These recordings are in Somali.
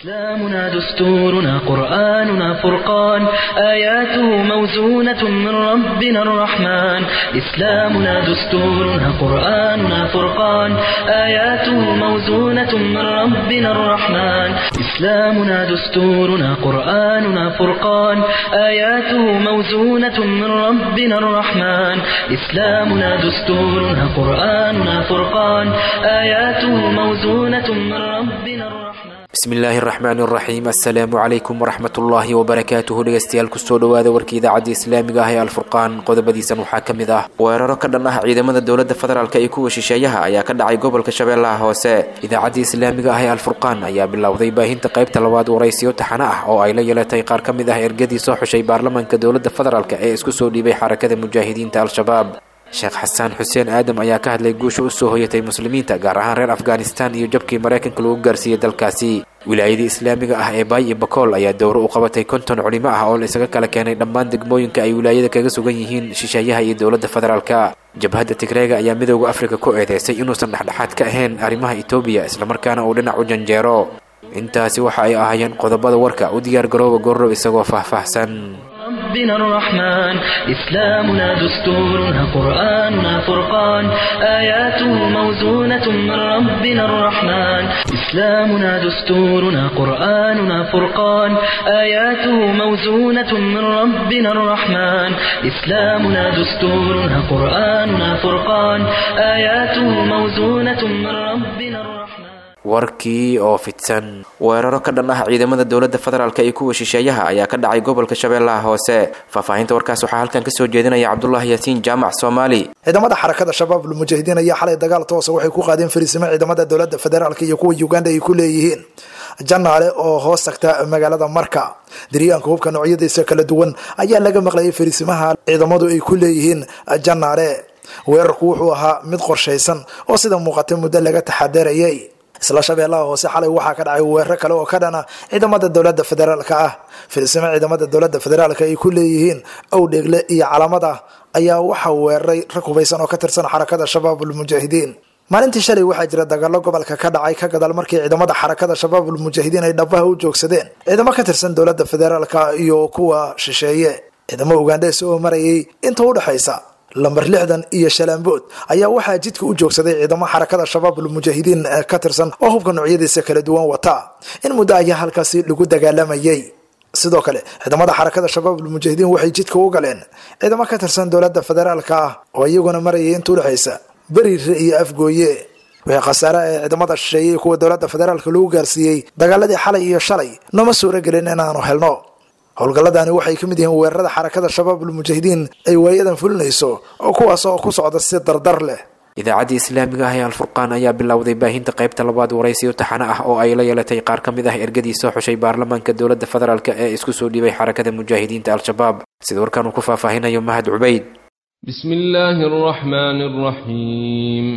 إسلامنا دستورنا قرآننا فرقان آياته موزونة من ربنا الرحمن إسلامنا دستورنا قرآننا فرقان آياته موزونة من ربنا الرحمن إسلامنا دستورنا قرآننا فرقان آياته موزونة من ربنا الرحمن إسلامنا دستورنا قرآننا فرقان آياته موزونة من ربنا الرحمن bismillaahi araxmaan araxiim assalaamu calaykum waraxmatullaahi wabarakaatuhu dhegeystayaal kusoo dhawaada warka idaacadda islaamiga ah ee alfurqaan qodobadiisan waxaa ka mid ah weeraro ka dhan ah ciidamada dowladda federaalk iyo kuwa shisheeyaha ayaa ka dhacay gobolka shabeellaha hoose idaacadda islaamiga ah ee alfurqaan ayaa bilowday baahinta qaybta labaad waraysiyo taxano ah oo ay la yeelatay qaar ka mid ah ergadii soo xushay baarlamaanka dowladda federaalk ee isku soo dhiibay xarakada mujaahidiinta al-shabaab sheekh xasaan xuseen aadam ayaa ka hadlay guusha u soo hoyatay muslimiinta gaar ahaan reer afghanistan iyo jabkii maraykanka lagu gaarsiiyey dalkaasi wilaayadii islaamiga ah ee baay iyo bakool ayaa dowro u qabatay konton culimo ah oo la isaga kala keenay dhammaan degmooyinka ay wilaayada kaga sugan yihiin shisheeyaha iyo dowladda federaalka jabhadda tigreega ayaa midooda afrika ku eedeysay inuusan dhexdhexaad ka ahayn arrimaha etoobiya islamarkaana uu dhinac u janjeero intaasi waxa ay ahaayeen qodobada warka u diyaar garooba goorrow isagoo faahfaahsan ربنا الرحمن إسلامنا دستورنا قرآننا فرقان آياته موزونة من ربنا الرحمن إسلامنا دستورنا قرآننا فرقان آياته موزونة من ربنا الرحمن إسلامنا دستورنا قرآننا فرقان آياته موزونة من ربنا الرحمن warkii oo fidsan weeraro ka dhan ah ciidamada dowladda federaalk iyo kuwa shisheeyaha ayaa ka dhacay gobolka shabeellaha hoose faahfaahinta warkaas waxaa halkan kasoo jeedinaya cabdulaahi yaasiin jaamac soomaali ciidamada xarakada shabaab lmujaahidiin ayaa xalay dagaal toosa waxay ku qaadeen fariisimo ciidamada dowladda federaalk iyo kuwa uganda ay ku leeyihiin janaale oo hoos tagta magaalada marka diryaanka hubka noocyadiisa kala duwan ayaa laga maqlayay fariisimaha ciidamadu ay ku leeyihiin janaale weerarku wuxuu ahaa mid qorshaysan oo sida muuqatay muddo laga taxadarayay isla shabeellaha hoose xalay waxaa ka dhacay weeraro kale oo ka dhana ciidamada dowladda federaalka ah filisimo ciidamada dowladda federaalka ay ku leeyihiin owdheegle iyo calamada ayaa waxaa weeraray rag hubaysan oo ka tirsan xarakada shabaabulmujaahidiin maalintii shalay waxaa jira dagaalo gobolka ka dhacay ka gadaal markii ciidamada xarakada shabaabulmujaahidiin ay dhabaha u joogsadeen ciidamo ka tirsan dowladda federaalka iyo kuwa shisheeye ciidamo ugandhees oo marayay inta udhexaysa lambar lixdan iyo shalaambood ayaa waxaa jidka u joogsaday ciidamo xarakada shabaabulmujaahidiin ka tirsan oo hubka noocyadiisa kala duwan wata in muddo ayaa halkaasi lagu dagaalamayay sidoo kale ciidamada xarakada shabaabulmujaahidiin waxay jidka u galeen ciidamo ka tirsan dowladda federaalka ah oo iyaguna marayay inta udhexaysa beriire iyo afgooye wixii khasaare ee ciidamada shisheeyey kuwa dowladda federaalka lagu gaarsiiyey dagaaladii xalay iyo shalay nooma suuro gelin inaanu helno howlgalladani waxay ka mid yihiin weerarada xarakada shabaabulmujaahidiin ay waayadan fulinayso oo kuwaas oo ku socda si dardar leh idaacaddii islaamiga ah ee alfurqaan ayaa bilowday baahinta qaybta labaad waraysiyo taxano ah oo ay la yeelatay qaar ka mid ah ergadii soo xushay baarlamaanka dowladda federaalk ee isku soo dhiibay xarakada mujaahidiinta al-shabaab sida warkan uu ku faahfaahinayo mahad cubayd bismi illaahi araxmaani araxiim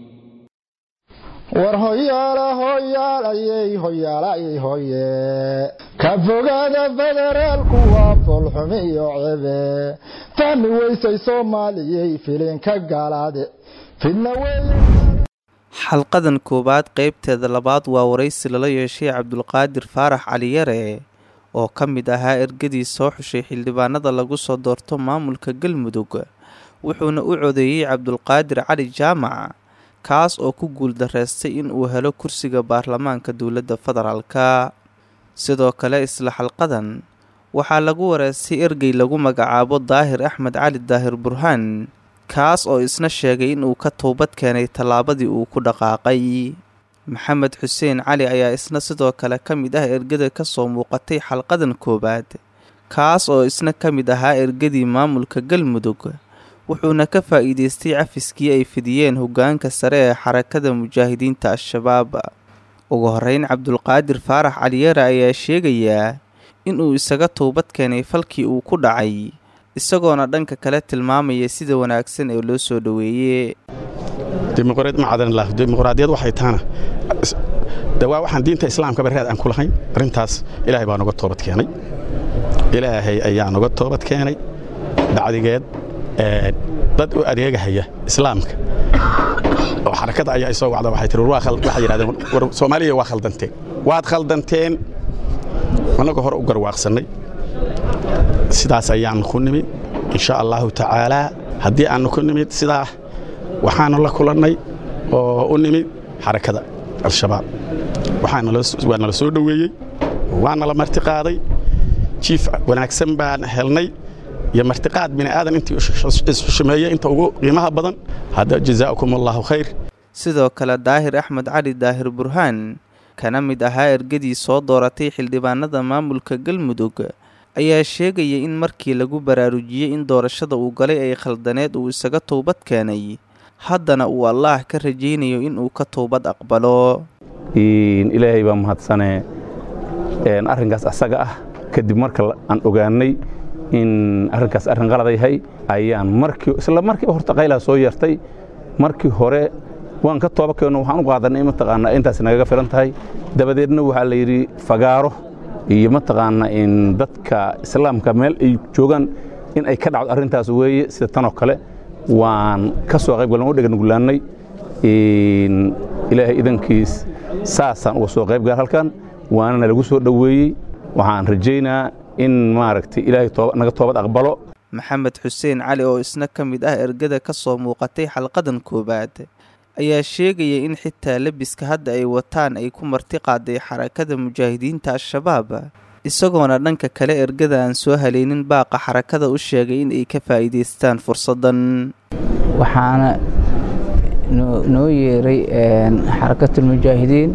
war hoyaala hoyaalayey hoyaalayey hoye ka fogaada federaalku waa foolxumi iyo cebe fahmi weysay soomaaliyey filinka gaalaade fidna weeye xalqadan koowaad qaybteeda labaad waa waraysi lala yeeshay cabdulqaadir faarax caliyare oo ka mid ahaa ergadii soo xushay xildhibaanada lagu soo doorto maamulka galmudug wuxuuna u codeeyey cabdulqaadir cali jaamac kaas oo ku guuldareystay in uu helo kursiga baarlamaanka dowladda federaalka sidoo kale isla xalqadan waxaa lagu wareystay ergey lagu magacaabo daahir axmed cali daahir burhaan kaas oo isna sheegay inuu ka toobad keenay tallaabadii uu ku dhaqaaqay maxamed xuseen cali ayaa isna sidoo kale ka mid ah ergada ka soo muuqatay xalqadan koowaad kaas oo isna ka mid ahaa ergadii maamulka galmudug wuxuuna ka faa'iideystay cafiskii ay fidiyeen hoggaanka sare ee xarakada mujaahidiinta al-shabaab ugu horeyn cabdulqaadir faarax caliyeere ayaa sheegayaa inuu isaga toobad keenay falkii uu ku dhacay isagoona dhanka kale tilmaamaya sida wanaagsan ee loo soo dhoweeye dimuqraadiyad waxay taana de waa waxaan diinta islaamkaba raad aan ku lahayn arrintaas ilaahay baa noga toobad keenay ilaahay ayaa noga toobad keenay bacdigeed dad u adeegahaya islaamka oo xarakada ayaa isoo wacda waxay tihi waxay yidhahdeen war soomaaliya waa khaldanteen waad khaldanteen annagoo hore u garwaaqsannay sidaas ayaan ku nimid insha allahu tacaalaa haddii aannu ku nimid sidaa waxaanu la kulannay oo u nimid xarakada al-shabaab waa nala soo dhoweeyey waana la martiqaaday jiif wanaagsan baan helnay iyo martiqaad bini aadan intii isxushumeeyey inta ugu qiimaha badan hadda jazaakum allahu khayr sidoo kale daahir axmed cali daahir burhaan kana mid ahaa ergadii soo dooratay xildhibaanada maamulka galmudug ayaa sheegaya in markii lagu baraarujiyey in doorashada uu galay ay khaldaneed uu isaga towbad keenay haddana uu allaah ka rajaynayo in uu ka towbad aqbalo ilaahay baa mahadsanee arrinkaas asaga ah kadib marka aan ogaanay in arrinkaas arrin qalada yahay ayaan markii isla markiiba horta qaylaa soo yeertay markii hore waan ka tooba keenno waxaan u qaadanay mataqaanaa intaas nagaga filan tahay dabadeedna waxaa la yidhi fagaaro iyo mataqaanaa in dadka islaamka meel ay joogaan in ay ka dhacdo arrintaas weeye sida tanoo kale waan ka soo qayb gallan u dheganugulaannay ilaahay idankiis saasaan uga soo qayb gal halkan waanana lagu soo dhoweeyey waxaan rajaynaa in maaragtay ilaahay naga toobad aqbalo maxamed xuseen cali oo isna ka mid ah ergada ka soo muuqatay xalqadan koowaad ayaa sheegaya in xitaa lebiska hadda ay wataan ay ku marti qaaday xarakada mujaahidiinta al-shabaab isagoona dhanka kale ergada aan soo haleynin baaqa xarakada u sheegay in ay ka faa'iidaystaan fursaddan waxaana noo yeeray xarakatulmujaahidiin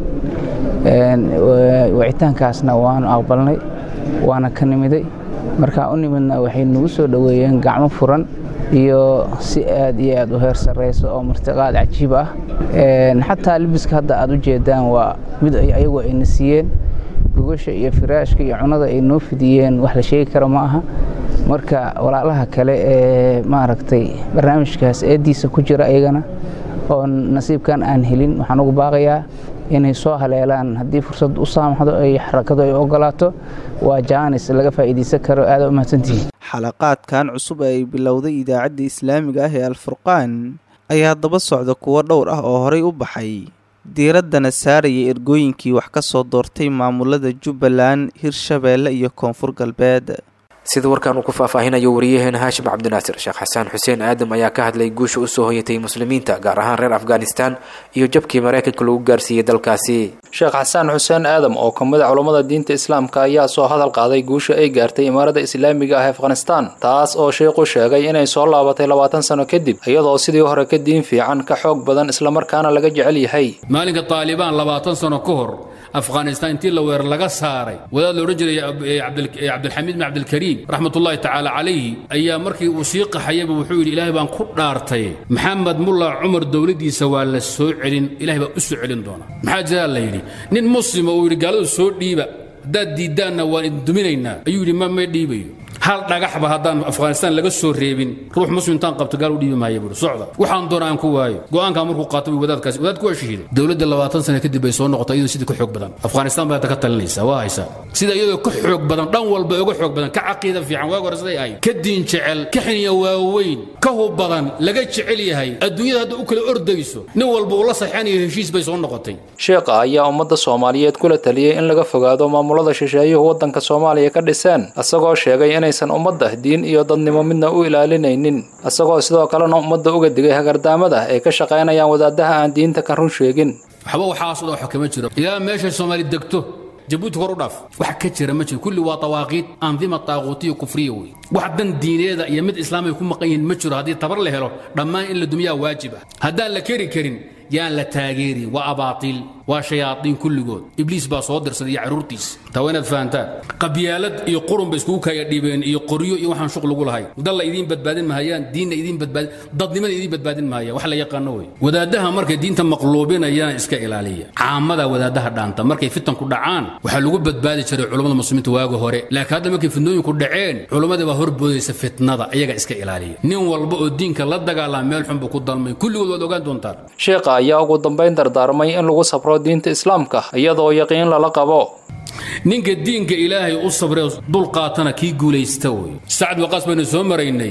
wicitaankaasna waanu aqbalnay waana ka nimiday markaa u nimidna waxay nagu soo dhoweeyeen gacmo furan iyo si aad iyo aad u heer sarrayso oo martiqaad cajiib ah xataa libiska hadda aad u jeedaan waa mid ayagu ayna siiyeen gogasha iyo firaashka iyo cunada ay noo fidiyeen wax la sheegi karo ma aha marka walaalaha kale ee maaragtay barnaamijkaas eeddiisa ku jira ayagana oo nasiibkan aan helin waxaan ugu baaqayaa inay soo haleelaan haddii fursad u saamaxdo ay xarakadu ay ogolaato waa jaanis laga faa'iidaysan karo aada u mahadsantihiin xalaqaadkan cusub ee ay bilowday idaacadda islaamiga ah ee alfurqaan ayaa daba socda kuwo dhowr ah oo horay u baxay diiraddana saaraya ergooyinkii wax ka soo doortay maamulada jubbaland hirshabeelle iyo koonfur galbeed sida warkan uu ku faahfaahinayo wariyaheena haashim cabdinaasir sheekh xasaan xuseen aadam ayaa ka hadlay guusha usoo hoyatay muslimiinta gaar ahaan reer afghanistan iyo jabkii maraykanka lagu gaarsiiyey dalkaasi sheekh xasaan xuseen aadam oo ka mid a culammada diinta islaamka ayaa soo hadal qaaday guusha ay gaartay imaarada islaamiga ah afghanistan taas oo sheikhu sheegay inay soo laabatay labaatan sano kadib iyadoo sidii hore ka diin fiican ka xoog badan islamarkaana laga jecel yahay maalinka taalibaan labaatan sano ka hor afghanistan intii la weerar laga saaray wadaad la odhan jiray cabdilxamiid bin cabdilkariim raxmatullaahi tacaala calayhi ayaa markii uu sii qaxayaba wuxuu yidhi ilaahay baan ku dhaartay maxamed mulla cumar dowladdiisa waa la soo celin ilahay baa u soo celin doona maxaa jiraa la yidhi nin muslima uu yidhi gaaladu soo dhiiba haddaad diiddaanna waan idin duminaynaa ayuu yidhi ma may dhiibayo hal dhagaxba haddaan afghanistan laga soo reebin ruux muslim intaan qabto gaal u dhiibi maaya buuri socda waxaan doona aan ku waayo go'aankaa markuu qaato buu wadaadkaasi wadaadku waa shahiiday dowladda labaatan sano kadib bay soo noqotay iyadoo sidii ka xoog badan afghanistan baa ka talinaysa waa haysaa sida iyadoo ka xoog badan dhan walba uga xoog badan ka caqiida fiican waag hore siday ahayd ka diin jecel ka xiniya waaweyn ka hub badan laga jecel yahay adduunyada hadda u kala ordayso nin walba uu la saxanayo heshiis bay soo noqotay sheekha ayaa ummadda soomaaliyeed kula taliyey in laga fogaado maamulada shisheeyuhu waddanka soomaaliya ka dhiseen isagoo sheegay inaysan ummadda diin iyo dadnimo midna u ilaalinaynin isagoo sidoo kalena ummadda uga digay hagardaamada ay ka shaqaynayaan wadaadaha aan diinta ka run sheegin waxba waxaas dhan waxa kama jiro ilaa meesha soomaali degto jabuuti kor u dhaaf wax ka jira ma jiro kulli waa tawaaqiid andima taaquutiya kufriya wey wax dan diineeda iyo mid islaamay ku maqan yihiin ma jiro haddii tabar la helo dhammaan in la dumiyaa waajib ah haddaan la keri karin yaan la taageerin waa abaatiil waa shayaadiin kulligood ibliis baa soo dirsaday iyo carruurtiis taa waa inaad fahantaan qabyaalad iyo qurun bay iskugu kaya dhibeen iyo qoryo iyo waxaan shuq lagu lahay dalla idiin badbaadin mahayaan diinna idiin badbaadin dadnimada idiin badbaadin mahayaan wax la yaqaano wey wadaadaha markay diinta maqluubinayaan iska ilaaliya caamada wadaadaha dhaanta markay fitanku dhacaan waxaa lagu badbaadi jiray culummada muslimiinta waaga hore laakiin hadda markay fitnooyinku dhaceen culummadii baa horboodaysa fitnada iyaga iska ilaaliya nin walba oo diinka la dagaalama meel xun buu ku dalmay kulligood waad ogaan doontaan sheekha ayaa ugu dambayn dardaarmay in lagu sabro diinta islaamka iyadoo yaqiin lala qabo ninka diinka ilaahay u sabree dul qaatana kii guulaysta wey sacad waqaas baynu soo maraynay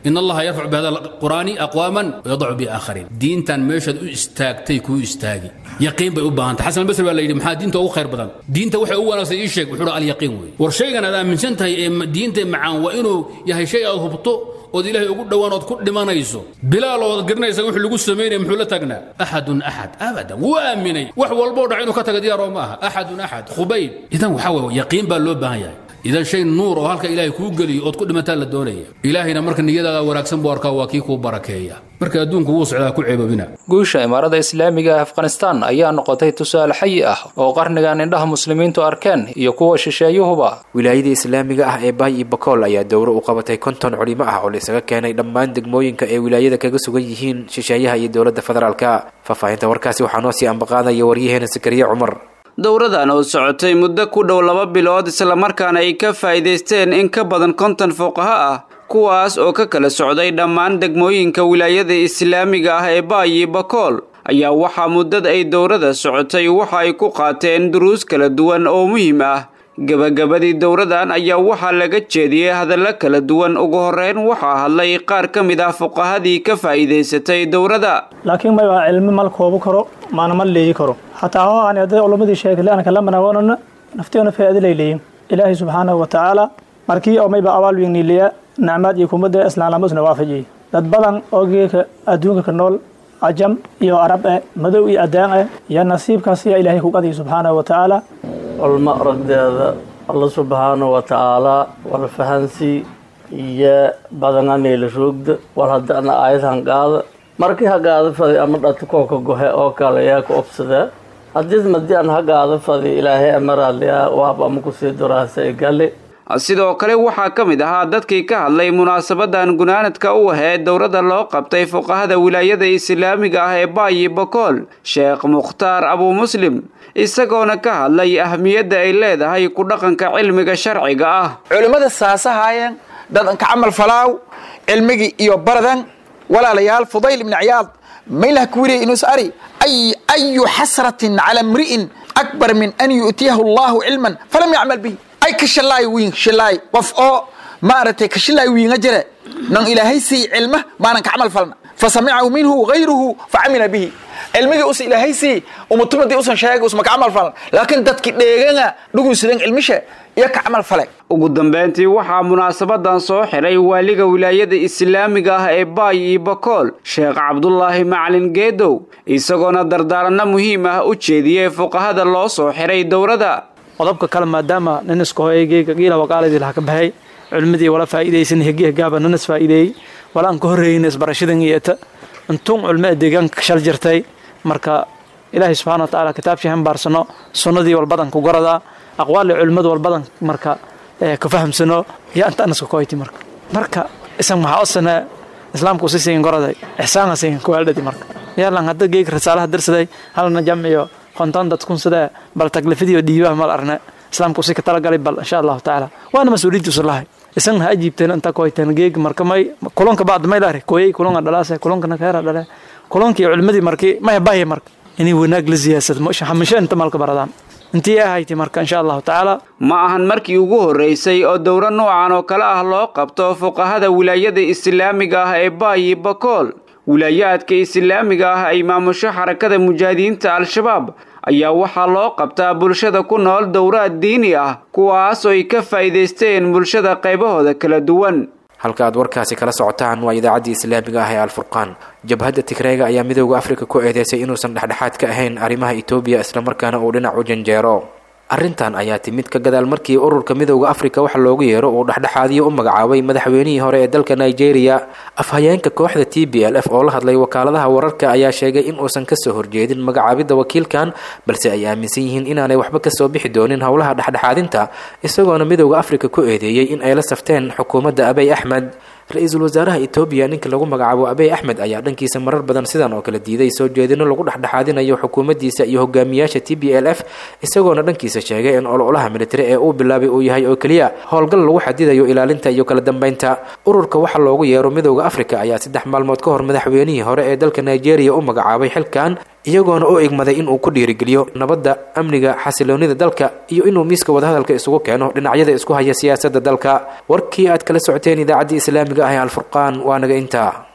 in allaha yarfacu bihada alqur'aani aqwaaman wayadacu biaakhariin diintan meeshaad u istaagtay kuu istaagi yaqiin bay u baahan tahay xasan albasri baa la yidhi maxaa diinta ugu khayr badan diinta waxay ugu wanaagsan ii sheeg wuxuu alyaqiin wey war shaygan aad aaminsan tahay ee diinta macaan waa inuu yahay shay aad hubto ood ilaahay ugu dhowaan ood ku dhimanayso bilaal ood garanaysa wuxuu lagu samaynaya muxuu la taagnaa axadun axad abadan wuu aaminay wax walboo dhac inuu ka taga diyaaroo ma aha axadun axad khubayb idan waxaa weye yaqiin baa loo baahan yahay idan shay nuur oo halka ilaahay kuu geliyo ood ku dhimataa la doonaya ilaahayna marka niyadaada wanaagsan buu arkaa waa kii kuu barakeeya marka adduunku wuu socdaa ku ceebabina guusha imaarada islaamiga ee afghanistan ayaa noqotay tusaale xayi ah oo qarnigan indhaha muslimiintu arkeen iyo kuwa shisheeyuhuba wilaayada islaamiga ah ee baay iyo bakool ayaa dowro u qabatay konton culimo ah oo la isaga keenay dhammaan degmooyinka ee wilaayada kaga sugan yihiin shisheeyaha iyo dowladda federaalka faahfaahinta warkaasi waxaa noo sii ambaqaadaya waryaheena sakariye cumar dowradan oo socotay muddo ku dhow laba bilood islamarkaana ay ka faa'iidaysteen in ka badan konton fuqaha ah kuwaas oo ka kala socday dhammaan degmooyinka wilaayada islaamiga ah ee baayi bakool ayaa waxaa muddada ay dowrada socotay waxa ay ku qaateen duruus kala duwan oo muhiim ah gebagabadii dowradan ayaa waxaa laga jeediyey hadallo kala duwan ugu horeyn waxaa hadlay qaar ka mid ah fuqahadii ka faa'iidaysatay dowrada laakiin may waa cilmi mal koobu karo maana ma leeyi karo xataa ho aan hadday culamadii sheegay anaka la manaawanana nafteena faa'iidalay leeyin ilaahay subxaanahu wa tacaala markii oo mayba abaal wigniiliya nacmaad iyo kumadda islaamlamusna waafajiyey dad badan oo geeka adduunka ka nool cajam iyo arab eh madow iyo addaan eh iyo nasiibkaas yaa ilaahay ku qadiyay subxaanahu wa tacaala culmo aragdeeda alla subxaanahu wa tacaalaa wal fahansii iyo badananayla roogda war haddana aayad hanqaada markii hagaada fadi ama dhati kooka gohe oo kale yaa ku obsadee haddii madii aan hagaada fadi ilaahay amaraadliyaa waab ama kusii duraasa gale sidoo kale waxaa ka mid ahaa dadkii ka hadlay munaasabadan gunaanadka u ahee dowladda loo qabtay fuqahada wilaayada islaamiga ah ee baayi bakool sheekh mukhtaar abuu muslim isagoona ka hadlay ahmiyadda ay leedahay ku dhaqanka cilmiga sharciga ah culimmada saasahaayeen dadanka camal falaaw cilmigii iyo baradan walaalayaal fudayl ibni ciyaad maylah ku wiriya inuus ari ayu xasratin cala mri'in akbar min an yu'tiyahu allahu cilman falam yacmal bihi ay ka shilaay wiin shilaay qof oo maaragtay ka shilaay wiinga jire nan ilaahay sii cilma maanan ka camal falna fasamicahu minhu gayruhu facamila bihi cilmigii usa ilaahay sii umutumadii usan sheegay usma ka camal falan laakiin dadki dheegana dhugunsidan cilmisha iyo ka camal fale ugu dambeyntii waxaa munaasabadan soo xiray waaliga wilaayada islaamiga ah ee baay iyo bakool sheekh cabdulaahi macalin geedow isagoona dardaaranno muhiim ah u jeediyey fuqahada loo soo xiray dowrada qodobka kale maadaama nin iskahoegeyga giila waqaaladii laha ka baxay culimmadii wala faa'iidaysan hegi hegaaba nin is faa'iideeyey wala aan ka horreeyna isbarashadan iyata intuun culmo deegaanka shal jirtay marka ilaahay subxana wa tacaala kitaabkii hambaarsano sunnadii walbadan ku garadaa aqwaali culimmadu walbadan marka ka fahamsano yaa inta anaska koyti marka marka isan maxaa osana islaamku si siin goraday ixsaanka siin kuwaaldhadi marka yaalan hadda geeg rasaalaha darsaday halna jamciyo konton dadkun sidee bal taklifadiyo dhiibaha mal arne islaamku si ka talagalay bal insha allahu tacaala waana mas-uuliyadda usulahay isan ha ajiibteen inta koyteen geeg marka may kulonka bacd may lahri kooyey kulonka dhalaase kulonkana keera dhale kulonkii culimadii markii maya bahya marka inay wanaag la siyaasad xamisho inta malka baradaan intii ahayti marka insha allahu tacaala ma ahan markii ugu horreysay oo dowro noocan oo kale ah loo qabto fuqahada wilaayada islaamiga ah ee baayi bakool wilaayaadka islaamiga ah ay maamusho xarakada mujaahidiinta al-shabaab ayaa waxaa loo qabtaa bulshada ku nool dowraad diini ah kuwaas oo ay ka faa'iidaysteen bulshada qaybahooda kala duwan halka aad warkaasi kala socotaan waa idaacaddii islaamiga ah ee alfurqaan jabhadda tigreega ayaa midooda afrika ku eedeysay inuusan dhexdhexaad ka ahayn arrimaha etoobiya islamarkaana uu dhinac u janjeero arrintan ayaa timid ka gadaal markii ururka midooda afrika waxa loogu yeero uu dhexdhexaadiyo u magacaabay madaxweynihii hore ee dalka nigeria afhayeenka kooxda t b l f oo la hadlay wakaaladaha wararka ayaa sheegay in uusan kasoo horjeedin magacaabidda wakiilkan balse ay aaminsan yihiin inaanay waxba kasoo bixi doonin howlaha dhexdhexaadinta isagoona midooda afrika ku eedeeyey in ay la safteen xukuumadda abey axmed ra-iisul wasaaraha etoobiya ninka lagu magacaabo abey axmed ayaa dhankiisa marar badan sidan oo kale diiday soo jeedino lagu dhexdhexaadinayo xukuumaddiisa iyo hogaamiyaasha t b l f isagoona dhankiisa sheegay in ololaha militari ee uu bilaabay uu yahay oo keliya howlgal lagu xadidayo ilaalinta iyo kala dambeynta ururka waxa loogu yeero midooda afrika ayaa saddex maalmood ka hor madaxweynihii hore ee dalka nigeria u magacaabay xilkan iyagoona u igmaday inuu ku dhiirigeliyo nabadda amniga xasiloonida dalka iyo inuu miiska wadahadalka isugu keeno dhinacyada isku haya siyaasadda dalka warkii aad kala socoteen idaacaddii islaamiga ah ee alfurqaan waa naga intaa